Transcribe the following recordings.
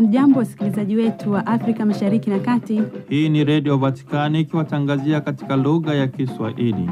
Hamjambo, wasikilizaji wetu wa Afrika Mashariki na Kati. Hii ni Redio Vatikani ikiwatangazia katika lugha ya Kiswahili.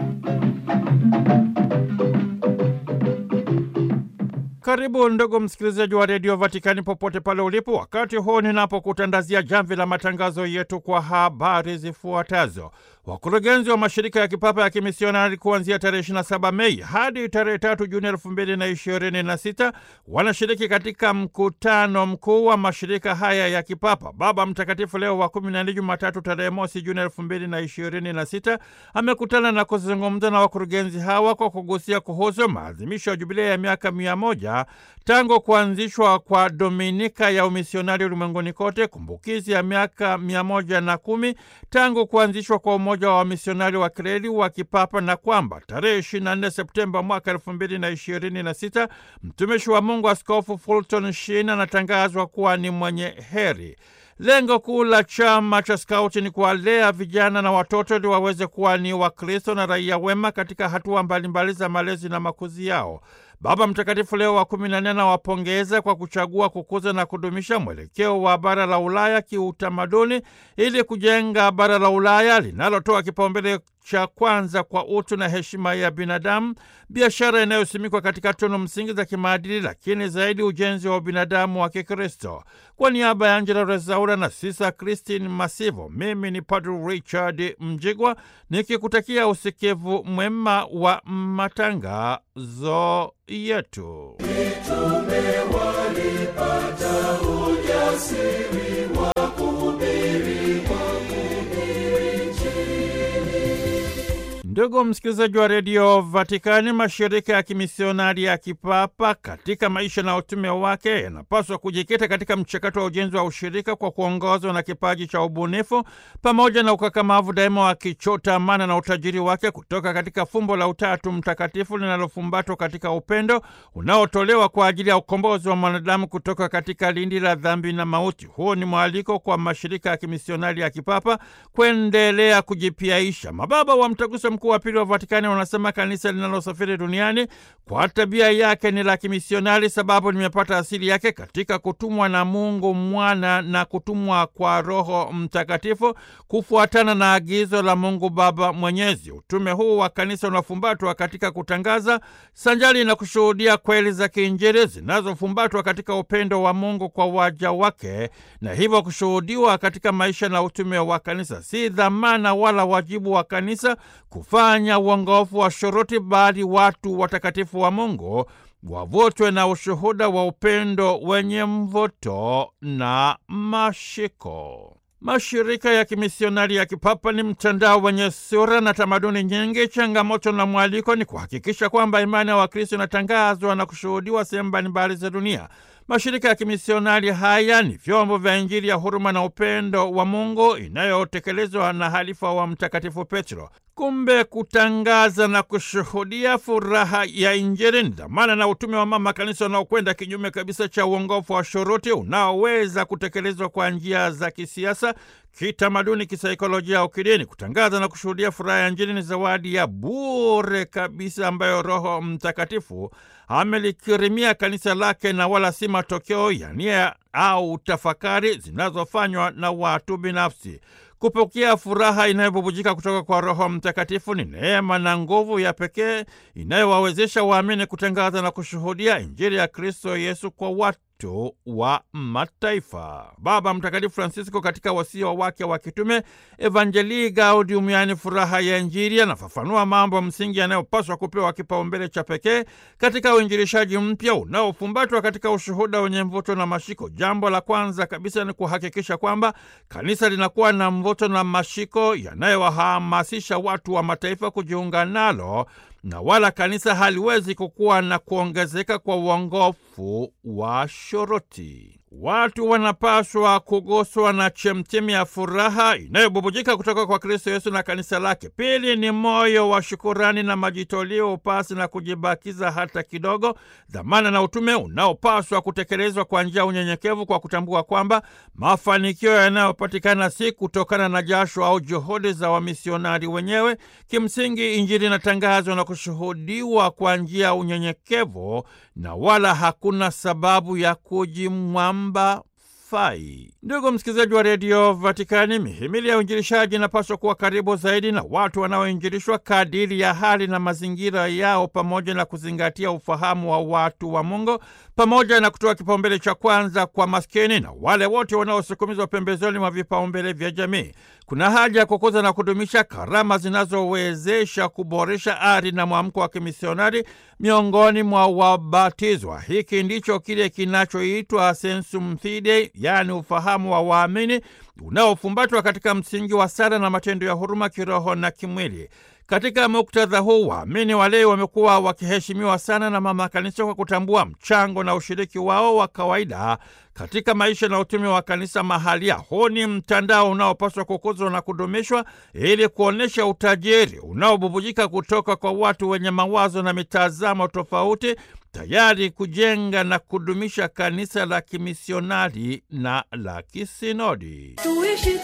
Karibu ndugu msikilizaji wa Redio Vatikani popote pale ulipo, wakati huu ninapokutandazia jamvi la matangazo yetu kwa habari zifuatazo. Wakurugenzi wa mashirika ya kipapa ya kimisionari kuanzia tarehe 27 Mei hadi tarehe 3 Juni 2026 wanashiriki katika mkutano mkuu wa mashirika haya ya kipapa. Baba Mtakatifu Leo wa 14 Jumatatu tarehe mosi Juni 2026 amekutana na kuzungumza na wakurugenzi hawa kwa kugusia kuhusu maadhimisho ya jubilei ya miaka mia moja tangu kuanzishwa kwa Dominika ya umisionari ulimwenguni kote, kumbukizi ya miaka mia moja na kumi tangu kuanzishwa kwa umoja wa wamisionari wa kireli wa kipapa na kwamba tarehe 24 Septemba mwaka 2026 mtumishi wa Mungu Askofu Fulton Sheen anatangazwa kuwa ni mwenye heri. Lengo kuu la chama cha skauti ni kuwalea vijana na watoto ili waweze kuwa ni Wakristo na raia wema katika hatua mbalimbali za malezi na makuzi yao. Baba Mtakatifu Leo wa kumi na nne anawapongeza kwa kuchagua kukuza na kudumisha mwelekeo wa bara la Ulaya kiutamaduni ili kujenga bara la Ulaya linalotoa kipaumbele cha kwanza kwa utu na heshima ya binadamu, biashara inayosimikwa katika tunu msingi za kimaadili, lakini zaidi ujenzi wa binadamu wa Kikristo. Kwa niaba ya Angela Rezaura na Sisa Christine Masivo, mimi ni Padre Richard Mjigwa nikikutakia usikivu mwema wa matangazo yetu. Mitume walipata ujasiri wa kuhubiri Ndugu msikilizaji wa redio Vatikani, mashirika ya kimisionari ya kipapa katika maisha na utume wake yanapaswa kujikita katika mchakato wa ujenzi wa ushirika kwa kuongozwa na kipaji cha ubunifu pamoja na ukakamavu, daima wakichota amana na utajiri wake kutoka katika fumbo la Utatu Mtakatifu linalofumbatwa katika upendo unaotolewa kwa ajili ya ukombozi wa mwanadamu kutoka katika lindi la dhambi na mauti. Huu ni mwaliko kwa mashirika ya kimisionari ya kipapa kuendelea kujipiaisha. Mababa wa Mtaguso Mkuu wa Pili wa Vatikani wanasema kanisa linalosafiri duniani kwa tabia yake ni la kimisionari, sababu limepata asili yake katika kutumwa na Mungu Mwana na kutumwa kwa Roho Mtakatifu kufuatana na agizo la Mungu Baba Mwenyezi. Utume huu wa kanisa unafumbatwa katika kutangaza sanjali na kushuhudia kweli za kiinjili zinazofumbatwa katika upendo wa Mungu kwa waja wake, na hivyo kushuhudiwa katika maisha na utume wa kanisa. Si dhamana wala wajibu wa kanisa kufanya uongofu wa shuruti, bali watu watakatifu wa Mungu wavutwe na ushuhuda wa upendo wenye mvuto na mashiko. Mashirika ya kimisionari ya kipapa ni mtandao wenye sura na tamaduni nyingi. Changamoto na mwaliko ni kuhakikisha kwamba imani ya Wakristo inatangazwa na kushuhudiwa sehemu mbalimbali za dunia. Mashirika ya kimisionari haya ni vyombo vya Injili ya huruma na upendo wa Mungu inayotekelezwa na halifa wa Mtakatifu Petro. Kumbe kutangaza na kushuhudia furaha ya Injili ni dhamana na utume wa mama kanisa unaokwenda kinyume kabisa cha uongofu wa shuruti unaoweza kutekelezwa kwa njia za kisiasa, kitamaduni, kisaikolojia au kidini. Kutangaza na kushuhudia furaha ya Injili ni zawadi ya bure kabisa ambayo Roho Mtakatifu amelikirimia kanisa lake na wala si matokeo ya nia au tafakari zinazofanywa na watu binafsi. Kupokea furaha inayobubujika kutoka kwa Roho Mtakatifu ni neema na nguvu ya pekee inayowawezesha waamini kutangaza na kushuhudia Injili ya Kristo Yesu kwa watu wa mataifa. Baba Mtakatifu Francisco katika wasia wake wa kitume Evangelii Gaudium, yaani furaha ya Injili, anafafanua mambo msingi yanayopaswa kupewa kipaumbele cha pekee katika uinjilishaji mpya unaofumbatwa katika ushuhuda wenye mvuto na mashiko. Jambo la kwanza kabisa ni kuhakikisha kwamba kanisa linakuwa na mvuto na mashiko yanayowahamasisha watu wa mataifa kujiunga nalo na wala kanisa haliwezi kukua na kuongezeka kwa uongofu wa shuruti. Watu wanapaswa kuguswa na chemchemi ya furaha inayobubujika kutoka kwa Kristo Yesu na kanisa lake. Pili ni moyo wa shukurani na majitoleo, upasi na kujibakiza hata kidogo, dhamana na utume unaopaswa kutekelezwa kwa njia ya unyenyekevu, kwa kutambua kwamba mafanikio yanayopatikana si kutokana na jasho au juhudi za wamisionari wenyewe. Kimsingi, Injili inatangazwa na kushuhudiwa kwa njia ya unyenyekevu na wala hakuna sababu ya kujimwamba hayafai. Ndugu msikilizaji wa redio Vatikani, mihimili ya uinjilishaji inapaswa kuwa karibu zaidi na watu wanaoinjilishwa kadiri ya hali na mazingira yao, pamoja na kuzingatia ufahamu wa watu wa Mungu, pamoja na kutoa kipaumbele cha kwanza kwa maskini na wale wote wanaosukumizwa pembezoni mwa vipaumbele vya jamii. Kuna haja ya kukuza na kudumisha karama zinazowezesha kuboresha ari na mwamko wa kimisionari miongoni mwa wabatizwa. Hiki ndicho kile kinachoitwa sensum fidei, yaani ufahamu wa waamini unaofumbatwa katika msingi wa sala na matendo ya huruma kiroho na kimwili. Katika muktadha huu waamini walei wamekuwa wakiheshimiwa sana na mama kanisa kwa kutambua mchango na ushiriki wao wa kawaida katika maisha na utume wa kanisa mahalia. Huu ni mtandao unaopaswa kukuzwa na kudumishwa ili kuonyesha utajiri unaobubujika kutoka kwa watu wenye mawazo na mitazamo tofauti, tayari kujenga na kudumisha kanisa la kimisionari na la kisinodi. Tuishi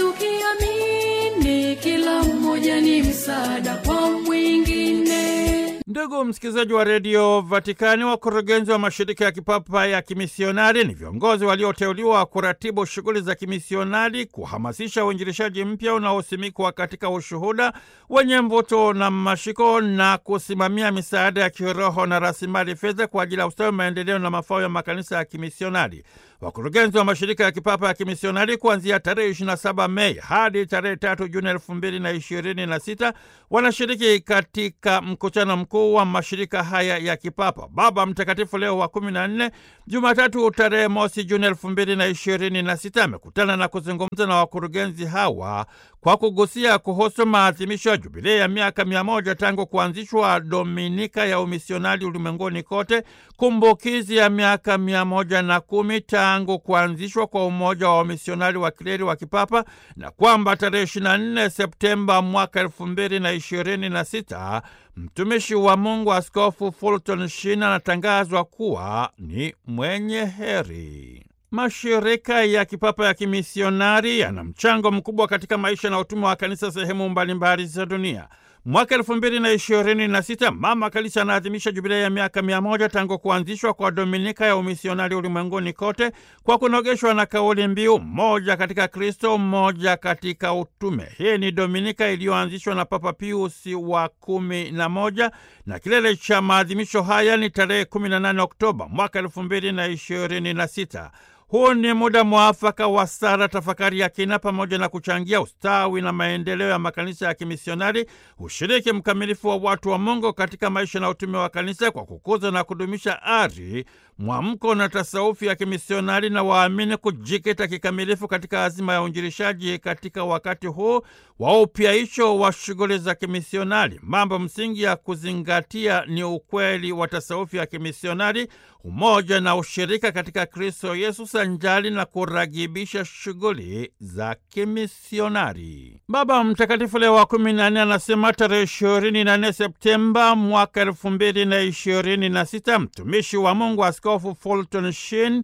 tukiamini kila mmoja ni msaada kwa mwingine. Ndugu msikilizaji wa redio Vatikani, wakurugenzi wa mashirika ya kipapa ya kimisionari ni viongozi walioteuliwa kuratibu shughuli za kimisionari, kuhamasisha uinjilishaji mpya unaosimikwa katika ushuhuda wenye mvuto na mashiko, na kusimamia misaada ya kiroho na rasilimali fedha kwa ajili ya ustawi, maendeleo na mafao ya makanisa ya kimisionari. Wakurugenzi wa mashirika ya kipapa ya kimisionari kuanzia tarehe 27 Mei hadi tarehe 3 Juni 2026 wanashiriki katika mkutano mkuu wa mashirika haya ya kipapa. Baba Mtakatifu Leo wa 14 Jumatatu tarehe mosi Juni 2026 amekutana na kuzungumza na wakurugenzi hawa kwa kugusia kuhusu maadhimisho ya jubilei ya miaka mia moja tangu kuanzishwa Dominika ya umisionari ulimwenguni kote, kumbukizi ya miaka mia moja na kumi tangu kuanzishwa kwa umoja wa wamisionari wa kileri wa kipapa na kwamba tarehe 24 Septemba mwaka elfu mbili na ishirini na sita mtumishi wa Mungu Askofu Fulton Sheen anatangazwa kuwa ni mwenye heri. Mashirika ya kipapa ya kimisionari yana mchango mkubwa katika maisha na utume wa kanisa sehemu mbalimbali za dunia. Mwaka elfu mbili na ishirini na sita mama kanisa anaadhimisha jubilei ya miaka mia moja tangu kuanzishwa kwa Dominika ya umisionari ulimwenguni kote kwa kunogeshwa na kauli mbiu mmoja katika Kristo, mmoja katika utume. Hii ni Dominika iliyoanzishwa na Papa Piusi wa kumi na moja na kilele cha maadhimisho haya ni tarehe 18 Oktoba mwaka elfu mbili na ishirini na sita. Huu ni muda mwafaka wa sala, tafakari ya kina, pamoja na kuchangia ustawi na maendeleo ya makanisa ya kimisionari, ushiriki mkamilifu wa watu wa Mungu katika maisha na utume wa kanisa kwa kukuza na kudumisha ari, mwamko na tasaufi ya kimisionari, na waamini kujikita kikamilifu katika azima ya uinjilishaji katika wakati huu wa upyaisho wa shughuli za kimisionari. Mambo msingi ya kuzingatia ni ukweli wa tasaufi ya kimisionari, umoja na ushirika katika Kristo Yesu sanjali na kuragibisha shughuli za kimisionari. Baba Mtakatifu Leo wa kumi na nne anasema tarehe ishirini na nne Septemba mwaka elfu mbili na ishirini na sita mtumishi wa Mungu Askofu Fulton Sheen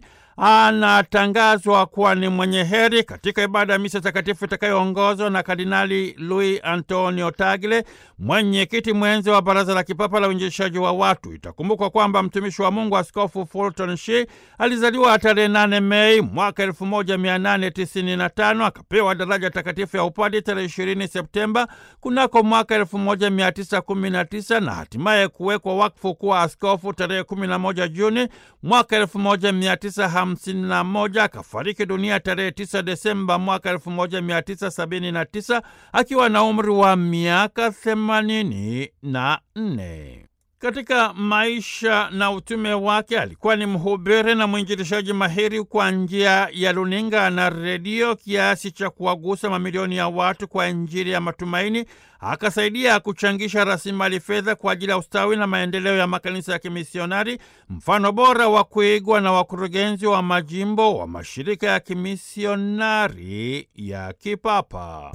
anatangazwa kuwa ni mwenye heri katika ibada ya misa takatifu itakayoongozwa na Kardinali Luis Antonio Tagle, mwenyekiti mwenzi wa Baraza la Kipapa la Uinjilishaji wa Watu. Itakumbukwa kwamba mtumishi wa Mungu Askofu Fulton Sheen alizaliwa tarehe 8 Mei mwaka 1895 akapewa daraja takatifu ya upadi tarehe 20 Septemba kunako mwaka 1919 na hatimaye kuwekwa wakfu kuwa askofu tarehe 11 Juni mwaka 1951 akafariki dunia tarehe 9 Desemba mwaka 1979 akiwa na umri wa miaka 84. Katika maisha na utume wake alikuwa ni mhubiri na mwinjilishaji mahiri kwa njia ya runinga na redio, kiasi cha kuwagusa mamilioni ya watu kwa Injili ya matumaini. Akasaidia kuchangisha rasilimali fedha kwa ajili ya ustawi na maendeleo ya makanisa ya kimisionari, mfano bora wa kuigwa na wakurugenzi wa majimbo wa mashirika ya kimisionari ya kipapa.